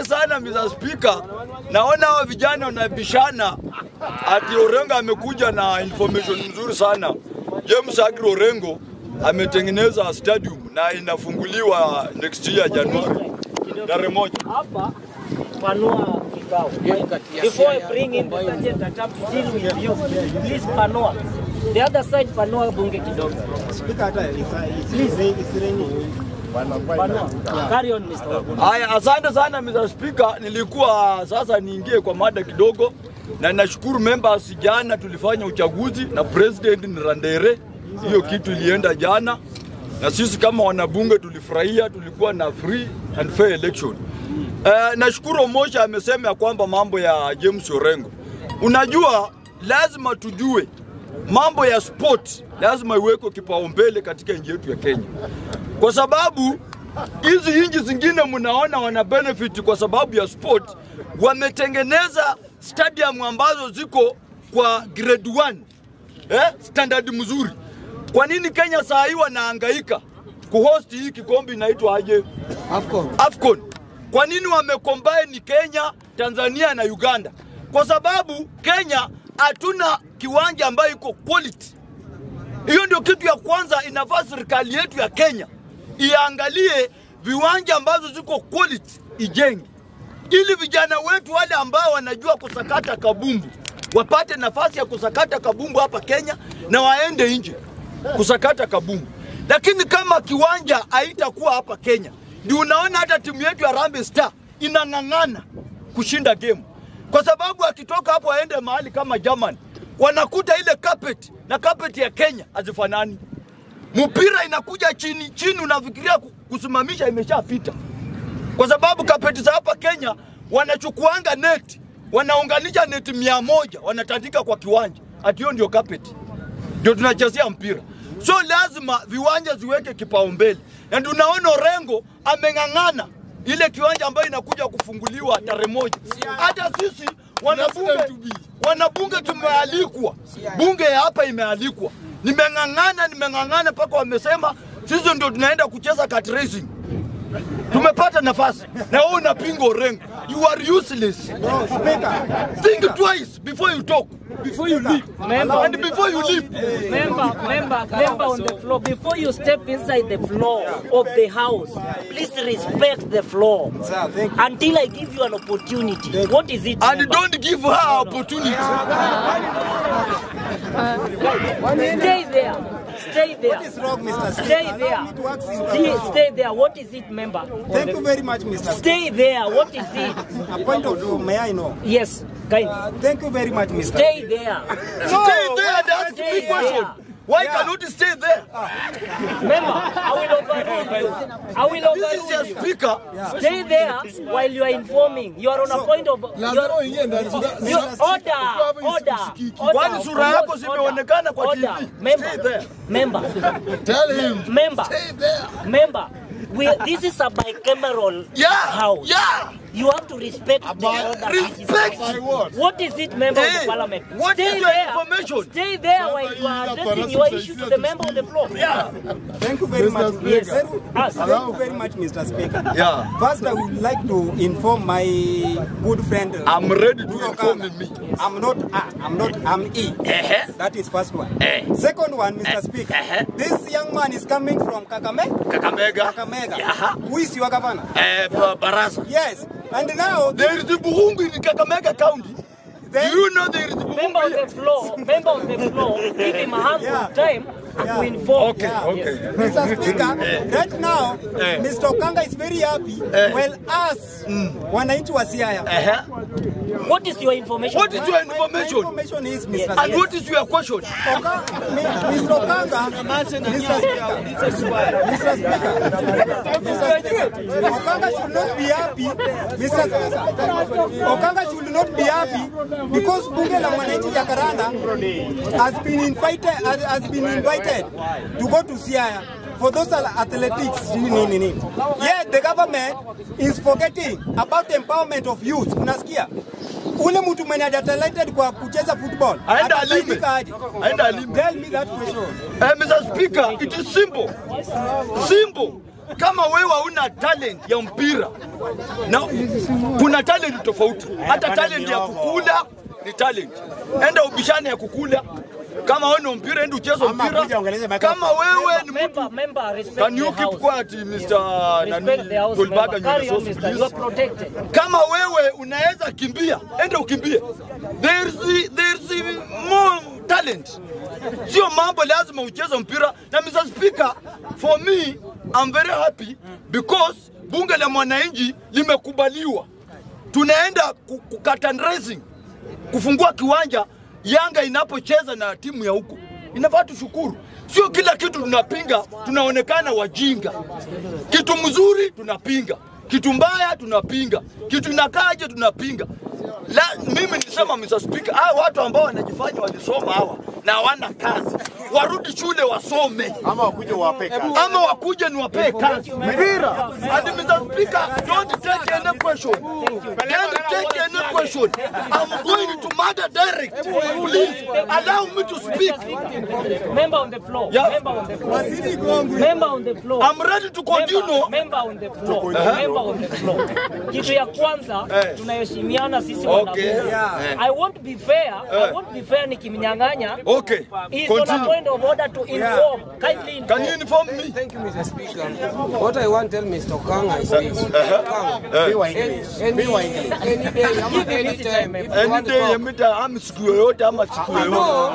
sana Mr. Speaker. Naona hao vijana wanabishana ati Orengo amekuja na information nzuri sana. James Agri Orengo ametengeneza stadium na inafunguliwa next year Januari tarehe moja. hapa panua kikao. Before I bring in the sergeant attack to deal with you, please panua. The other side panua bunge kidogo. Panua. Carry on Mr. Wabunge. Haya, asante sana Mr. Speaker. Nilikuwa sasa niingie kwa mada kidogo, na nashukuru members. Jana tulifanya uchaguzi na president ni Randere, hiyo kitu ilienda jana, na sisi kama wanabunge tulifurahia, tulikuwa na free and fair election. Uh, nashukuru Omosha amesema ya kwamba mambo ya James Orengo, unajua lazima tujue mambo ya sport lazima iwekwe kipaumbele katika nchi yetu ya Kenya, kwa sababu hizi nchi zingine mnaona wana benefit kwa sababu ya sport, wametengeneza stadium ambazo ziko kwa grade 1 eh, standard mzuri. Kwa nini Kenya saa hii wanahangaika kuhost hii kikombe inaitwa aje? Afcon. Afcon. Kwa nini wamecombine Kenya, Tanzania na Uganda? Kwa sababu Kenya hatuna kiwanja ambayo iko quality. Hiyo ndio kitu ya kwanza inafaa serikali yetu ya Kenya iangalie viwanja ambazo ziko quality ijenge, ili vijana wetu wale ambao wanajua kusakata kabumbu wapate nafasi ya kusakata kabumbu hapa Kenya na waende nje kusakata kabumbu. Lakini kama kiwanja haitakuwa hapa Kenya, ndio unaona hata timu yetu ya Harambee Star inang'ang'ana kushinda game, kwa sababu akitoka hapo aende mahali kama Germany, wanakuta ile carpet na carpet ya Kenya hazifanani mpira inakuja chini chini, unafikiria ku- kusimamisha imeshapita, kwa sababu kapeti za hapa Kenya wanachukuanga neti, wanaunganisha neti mia moja wanatandika kwa kiwanja, ati hiyo ndio kapeti, ndio tunachezea mpira. So lazima viwanja ziweke kipaumbele, na ndio unaona Orengo ameng'ang'ana ile kiwanja ambayo inakuja kufunguliwa tarehe moja. Hata sisi wanabunge, wanabunge tumealikwa, bunge ya hapa imealikwa. Nimeng'ang'ana, nimeng'ang'ana mpaka wamesema sisi ndio tunaenda kucheza kart racing. Tumepata nafasi na wewe unapinga Orengo. You are useless. Think twice before you talk, before you leave, Member. and before you leave. Member, member, member on the floor. Before you step inside the floor of the house, please respect the floor until I give you an opportunity. What is it? And member? don't give her opportunity. Stay there. Stay there. What is wrong, Mr. Speaker? Stay Allow there. me to ask him. Stay, stay there. What is it, member? on Thank the- you very much, Mr. Speaker. Stay there. What is it? A point of view, may I know? Yes, kind. Uh, thank you very much, Mr. Stay there. Stay there and ask Stay me question. there. Why Yeah. cannot you stay there? Member, I will overrule you. I will This is your overrule you. speaker. Stay there while you are informing. You are on a point of. You are, you, order, order, order. Kwani sura yako Order, zimeonekana kwa order. TV? Member, Stay there. member, Tell him. member, Stay there. member. We, this is a bicameral Yeah, house. yeah. You have to respect the order. Respect. By what? What is it, member of Hey, the parliament? what Stay is your there. information? Stay there while you are addressing your issue to the member of the floor. Yeah. Thank you very much. Yes. Very, Us. thank you very much, Mr. Speaker. Yeah. First, I would like to inform my good friend. uh, I'm ready to Bruno inform Kanga. me. I'm not A, I'm not, I'm E. Uh-huh. That is first one. Eh. Second one, Mr. Speaker. uh-huh. This young man is coming from Kakame, Kakamega. Kakamega. Yeah. Who is your governor? Eh, Ba- Barasa. Yes. And now, There is the Buhungu in Kakamega County. Do you know there is the Member Buhungu of here? the floor, member of the floor, give him a handful Yeah. of time to inform. Okay, okay. Mr. Speaker, right now, Eh. Mr. Okanga is very happy. Eh. Well, us, wananchi wa Siaya. Uh-huh. What is your information? What is your My- my information? information is, Mr. Yes. And Speaker. what is your question? Oka- Mi- Mr. Okanga, Mr. Speaker, Mr. Speaker, Mr. Speaker, Okanga should not be happy, Mr. Speaker, Okanga should not be happy because bunge la mwananchi Jacaranda has been invited, has, has been invited to go to Siaya for those al- athletics. nini, nini. Yet the government is forgetting about the empowerment of youth. Unasikia? Ule mtu mwenye hajatalented kwa kucheza football Aenda alime. atasaidika aje? Aenda alime. Tell me that question. Uh, Mr. Speaker, it is simple. Simple. kama wewe hauna talent ya mpira na kuna talent tofauti, hata talent ya kukula ni talent. Enda ubishane ya kukula kama wewe ni mpira, enda ucheze Ama mpira. kuja uongeleze microphone. Kama wewe ni mtu Member, member, respect Can you the keep house. quiet, Mr. Respect Nani, the house Tolbaga member. Carry on, Nyuso, mister. You please? are protected. kama wewe unaweza kimbia, enda ukimbie. There's there's more talent. Sio mambo lazima ucheze mpira. Na Mr. Speaker, for me I'm very happy because bunge la mwananchi limekubaliwa. Tunaenda ku- ku- curtain raising kufungua kiwanja Yanga inapocheza na timu ya huko. Inafaa tushukuru. Sio kila kitu tunapinga, tunaonekana wajinga. Kitu mzuri tunapinga, kitu mbaya tunapinga, kitu inakaje tunapinga. La, mimi nilisema Mr. Speaker, hawa watu ambao wanajifanya walisoma hawa na hawana kazi warudi shule wasome, Ama wakuje wape kazi. ama wakuje niwapee kazi mpira. And Mr. Speaker, don't take any question. Don't take any question. I'm going to murder direct. Please allow me to speak. Member on the floor. Yeah. Member on the floor. Member on the floor. I'm ready to continue. Member, member on the floor. Member on the floor. Kitu ya kwanza Eh. tunaheshimiana sisi Okay. wanabunge. Yeah. I won't be fair. I won't be fair nikimnyang'anya. Okay, He's on a continue. point of order to inform. Kindly Can inform. you inform me? Thank you, Mr. Speaker. What I want to tell Mr. Kanga is this. Kanga, Be wa English. any, Be wa English. any day, ama any time, if you Any want to day, talk, amita ama siku yoyote ama siku yoyote. No,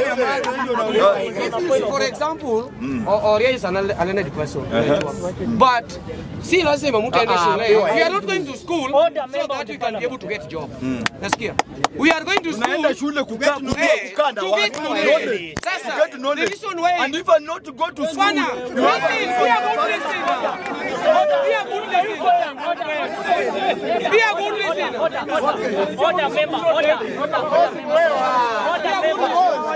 if, for example, or, or here is an alienated person. But si lazima mtu aende shule. We are not going to school Order, so member that of the we can be able parliament. to get job. Nasikia. We are going to school Tunaenda shule kukaa kujua Eh, kukaa na to watu. get knowledge. Knowledge. Sasa, To get knowledge. the reason why- And even not to go to school. Bwana, you have listen, be a good listener. Be a good listener. Be a good listener. Order, order, order, member, order, order, order, member, order, member,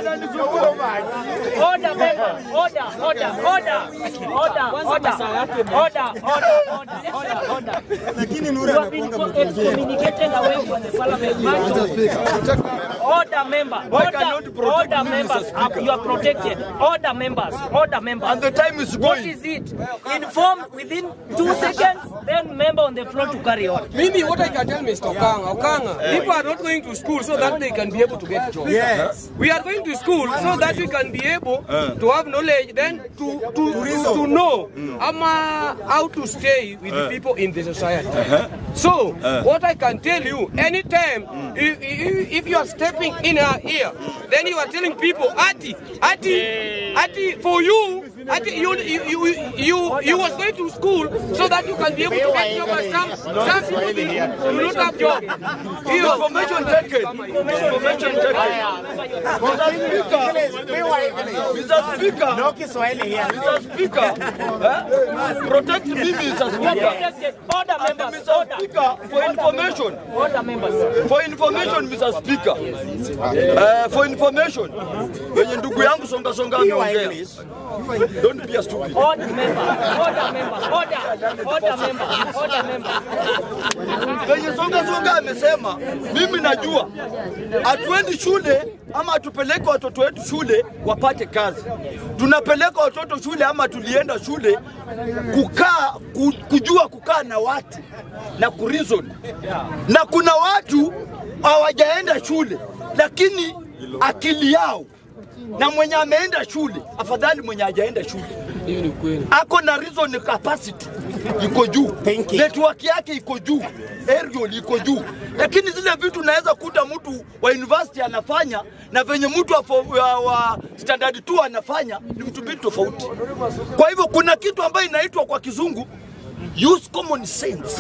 order, member, order, order, order, order, order, order, order, order, order. Lakini You Nura have been anakuanga excommunicated away from the parliament. Order, member, Why order, cannot you protect order, me, Mr. members. Speaker? You are protected. Order, members, order, members. And the time is What going. is it? Inform within two seconds, then member on the floor to carry on. Mimi, what I can tell Mr. Okanga, Okanga, people are not going to school so that they can be able to get jobs. Yes. We are going to school so that we can be able to have knowledge, then to to, to, to know ama how to stay with the people in the society. So, what I can tell you, anytime if, if, if you are stepping in our here, then you are telling people, Ati, Ati, Ati, for you, Ati, you, you, you, you, you was going to school so that you can be able to get job and some, some people they will not have job. Hiyo. Information taken. Information taken. Mr. Speaker, Be wa English. Mr. Speaker, No Kiswahili here. Mr. Speaker, eh? protect me, Mr. You are Speaker. protected. Order, And members, Mr. order. Speaker, for information, Order, members. for information, Mr. Speaker, uh, for information, wenye ndugu yangu songa songa Be wa ameongea, English. don't be a stupid. Order, member. Order, member. Order. Order, member. Order, member. Venye songa songa amesema, mimi najua hatuendi shule ama hatupeleke watoto wetu shule wapate kazi. Tunapeleka watoto shule ama tulienda shule kukaa ku, kujua kukaa na watu na kureason. Na kuna watu hawajaenda shule lakini akili yao na mwenye ameenda shule afadhali mwenye hajaenda shule Hiyo ni kweli. ako na reason capacity iko juu, Thinking. network yake iko juu, aerial iko juu, lakini zile vitu unaweza kuta mtu wa university anafanya na venye mtu wa, fo- wa, wa standard 2 anafanya ni vitu mbili tofauti. Kwa hivyo kuna kitu ambayo inaitwa kwa kizungu use common sense.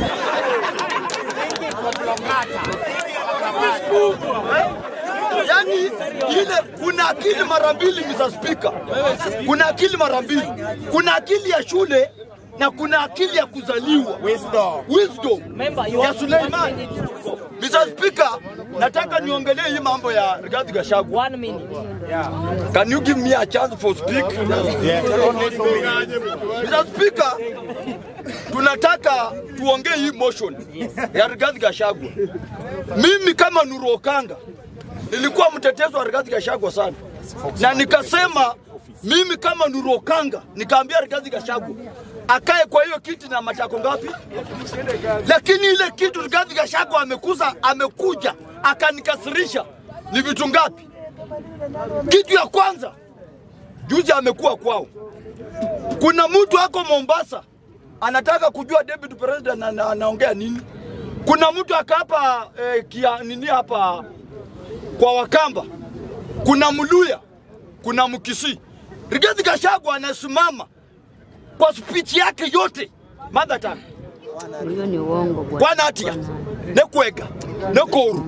yani ile kuna akili mara mbili Mr. Speaker. Kuna akili mara mbili. Kuna akili ya shule na kuna akili ya kuzaliwa. Wisdom. Wisdom Member, you ya have Suleiman. Mr. Speaker, nataka niongelee hii mambo ya Rigathi Gachagua. One minute. Can you give me a chance for speak? Yes. Only two minutes. Mr. Speaker, tunataka tuongee hii motion ya Rigathi Gachagua. Mimi kama Nuru Okanga nilikuwa mtetezi wa Rigathi Gachagua sana, na nikasema mimi kama Nuru Okanga nikaambia Rigathi Gachagua, akae kwa hiyo kiti na matako ngapi? Lakini ile kitu Rigathi Gachagua amekuza amekuja akanikasirisha ni vitu ngapi? Kitu ya kwanza, juzi amekuwa kwao, kuna mtu ako Mombasa anataka kujua deputy president ana- anaongea nini. Kuna mtu akapa eh, kia nini hapa kwa Wakamba, kuna Mluya, kuna Mkisii. Rigathi Gachagua anasimama kwa speech yake yote mother tongue Hiyo ni uongo bwana. bwana atia nekwega nekoru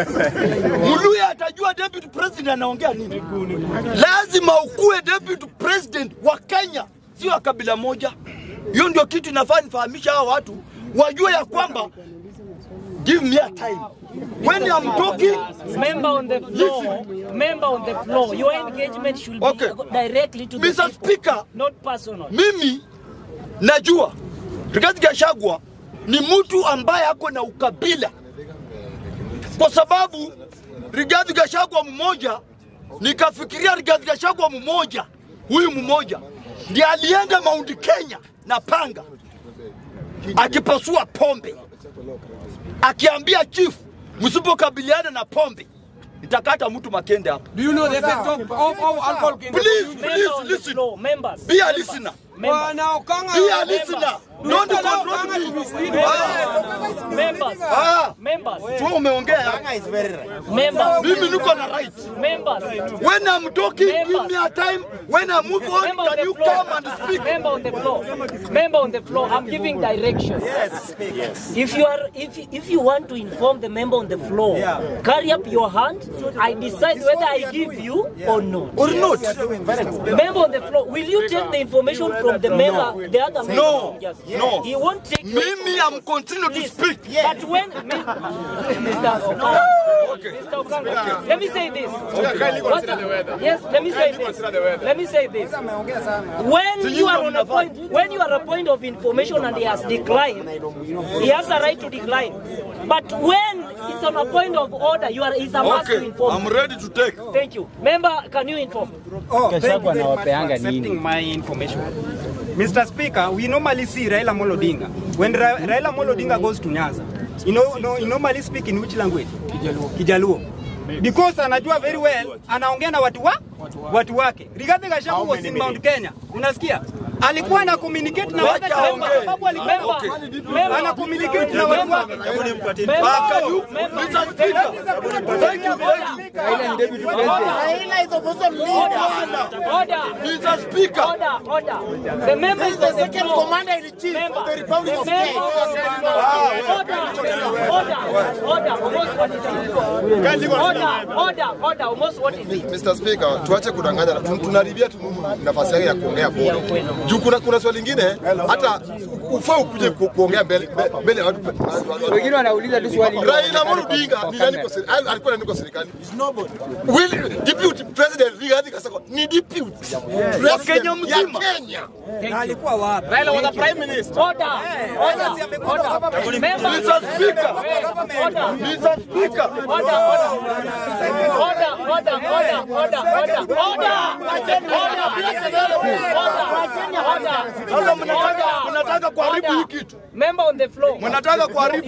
Muluya atajua deputy president anaongea nini. Lazima ukuwe deputy president wa Kenya, sio wa kabila moja. Hiyo ndio kitu inafaa nifahamisha hawa watu wajue ya kwamba give me a time when I'm talking Member on the floor, member on the floor, your engagement should be Okay. directly to the Mr. people, Speaker, not personal. mimi najua Rigathi Gachagua ni mtu ambaye ako na ukabila, kwa sababu Rigathi Gachagua mmoja, nikafikiria Rigathi Gachagua mmoja, huyu mmoja ndiye alienda Mount Kenya na panga akipasua pombe, akiambia chief, msipokabiliana na pombe nitakata mtu makende hapa. Do you know the effect of, of, of alcohol in the Please, community? Member please on the listen. floor, members. Be a listener. Members. Bwana Okanga, Be a listener. Don't Mr. control Okanga to be me. speaking. Ah, Members. ah, Members. tu umeongea. Members. Mimi niko na right. Members. When I'm talking, give me a time. When I move on, Member on can the you floor. come and speak? Member on the floor. Member on the floor. I'm giving direction. Yes, yes. If you are, if if you want to inform the member on the floor, carry up your hand. I decide whether I give you or not. Or not? Member on the floor, will you take the information from the member, the other member? No. Yes. No. He won't take. your Mimi, I'm continue to Please. speak. But when Mi- Mr. Okanga, Mr. Okanga, let me say this. What- yes, let me say this. Let me say this. When you are on a point, when you are a point of information and he has declined, he has a right to decline. But when it's on a point of order, you are is a must to Okay, inform. I'm ready to take. Thank you, member. Can you inform? Oh, thank you very much for accepting my information. Mr. Speaker, we normally see Raila Amolo Odinga. When Ra Raila Amolo Odinga goes to Nyanza, you know, no, he normally speak in which language? Kijaluo. Kijaluo. Because anajua very well, anaongea na watu wa watu wake. Rigathi Gachagua was in Mount Kenya. Unasikia? Alikuwa ana communicate na Wacha watu kwa aongee. sababu alikuwa Okay. ana communicate na watu wake. Ah, can you, Mr. Speaker? Thank you, thank you. Order. Mr. Speaker, Order, order. The member is on the floor. Commander in chief member. the Republic of Kenya. Order, order, order. Almost what is it? Order, order, order. Almost what is it? Mr. Speaker, tuache kudanganya, tu- tunaribia tu nafasi yake ya kuongea bora. Juu kuna kuna swali lingine hata ufaa ukuje ku- kuongea mbele mbele ya watu. Wengine wanauliza tu swali. Raila Amolo Odinga ni nani kwa serikali? Alikuwa nani kwa serikali? Will deputy president Rigathi Gachagua ni deputy Wa Kenya president ya mzima. Kenya. Na alikuwa wapi? Order, order, order. Member. Mr. Speaker, Order. Mr. Speaker. Order, order. Order, order, order, order, order, order. Sasa mnataka mnataka kuharibu hii kitu. Member on the floor. Mnataka kuharibu.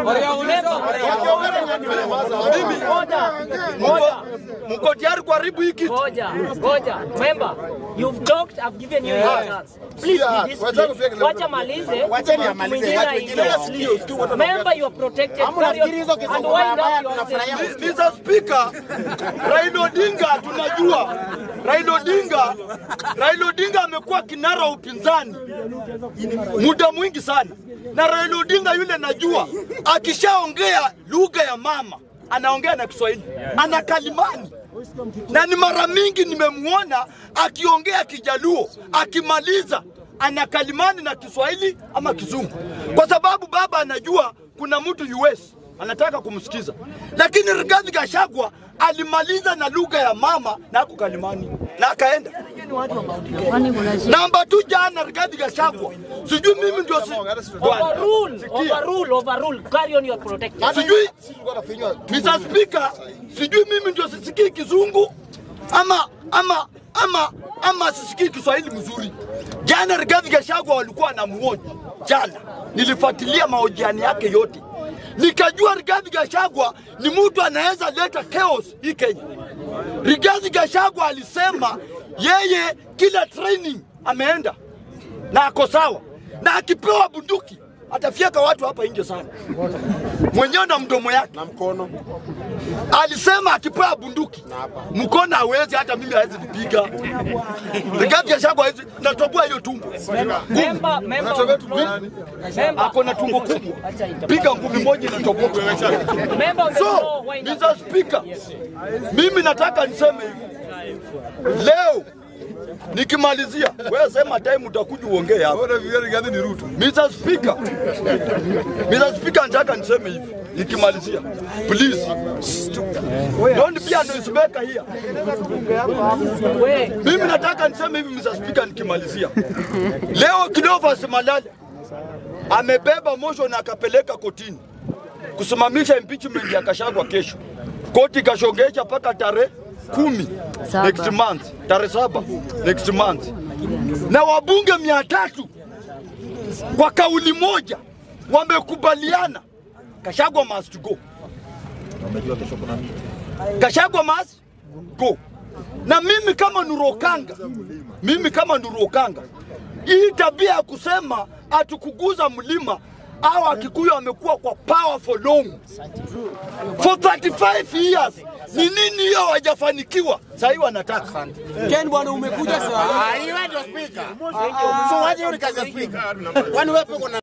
Mimi mko mko tayari kuharibu hii kitu? Ngoja, ngoja. Member, you've talked, I've given you your chance. Please Yeah, be wachana disciplined. pia Wacha malize. Wacheni mtu amalize, mwingine watu aingie. wengine Member, you are protected. Carry on. And wind up your statement. Mr. Speaker, Raila Odinga tunajua. Raila Odinga, Raila Odinga amekuwa kinara wa upinzani muda mwingi sana, na Raila Odinga yule najua akishaongea lugha ya mama anaongea na Kiswahili, ana kalimani na ni mara mingi nimemwona akiongea Kijaluo, akimaliza ana kalimani na Kiswahili ama Kizungu, kwa sababu baba anajua kuna mtu US anataka kumsikiza, lakini Rigathi Gachagua alimaliza na lugha ya mama na ako kalimani na akaenda Kwani kuna shida? namba tu. Jana Rigathi Gachagua, sijui mimi ndio si... Bwana, Overrule, sikia. overrule, overrule. Carry on, you are protected. sijui Sikuwa nafinywa tu. Mr. Speaker, sijui mimi ndio sisikii kizungu ama ama ama ama sisikii Kiswahili mzuri. Jana Rigathi Gachagua walikuwa na mwoji jana, nilifuatilia mahojiano yake yote, nikajua Rigathi Gachagua ni mtu anaweza leta chaos hii Kenya. Rigathi Gachagua alisema yeye kila training ameenda na ako sawa, na akipewa bunduki atafyeka watu hapa nje sana, mwenyewe na mdomo yake na mkono alisema akipewa bunduki mkono hawezi, hata mimi hawezi nipiga. Rigathi Gachagua hawezi, natoboa hiyo tumbo, Member, member of nani? member, ako na tumbo kubwa, piga ngumi moja inatoboka. member of the So, floor, wind up. Mr. Speaker, mimi nataka niseme hivi leo nikimalizia, wewe sema time utakuja uongee hapa. Bora vile Rigathi ni Ruto. Mr. Speaker, Mr. Speaker, nataka niseme hivi nikimalizia, please don't be an noisemaker here. We, Mimi nataka niseme hivi Mr. Speaker, nikimalizia leo Cleophas Malala amebeba motion na akapeleka kotini kusimamisha impeachment ya Gachagua kesho. Koti ikashongesha mpaka tarehe kumi Saba. next month, tarehe saba next month, na wabunge mia tatu kwa kauli moja wamekubaliana Gachagua must go. Gachagua must go. Na mimi kama Nurokanga, mimi kama Nurokanga, hii tabia ya kusema atukuguza mlima au Akikuyu amekuwa kwa power for long for 35 years. Ni nini hiyo hawajafanikiwa? Sasa hivi wanataka Ken bwana umekuja saa hii. Ah, hiyo ndio speaker. So waje hiyo ni kazi ya speaker. Kwani wewe uko na